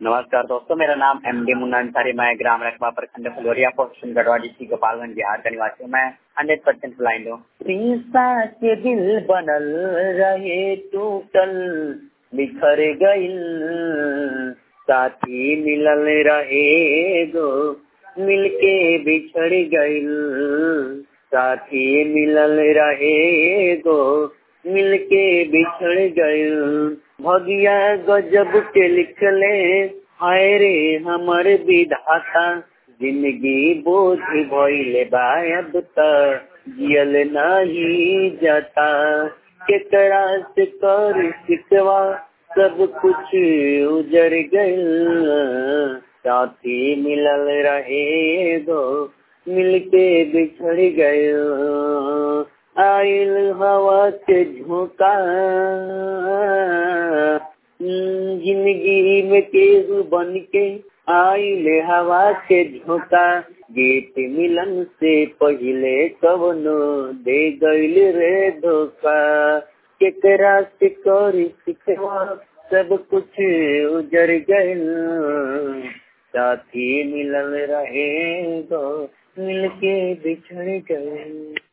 नमस्कार दोस्तों मेरा नाम एम डी मुन्ना अंसारी मैं ग्राम रकबा प्रखंड फुलोरिया पोस्ट गढ़वा डिस्ट्रिक्ट गोपालगंज बिहार का निवासी हूँ मैं हंड्रेड परसेंट ब्लाइंड हूँ शीशा के दिल बनल रहे टूटल बिखर गइल साथी मिलल रहे गो मिलके बिछड़ गइल साथी मिलल रहे गो मिलके बिछड़ गइल भगिया गजब के लिखले हाय रे हमर विधाता जिंदगी बोझ भइले बा अब त जियल नहीं जाता केकरा से कर सिकवा सब कुछ उजर गइल साथी मिलल रहे गो मिलके बिछड़ गए आइल हवा के झोंका जिंदगी में केहू बन के आइल हवा के झोंका गीत मिलन से पहले कवनो दे गइल रे धोखा केकरा से करी सिखवा सब कुछ उजर गइल साथी मिलल रहे गो मिलके बिछड़ गए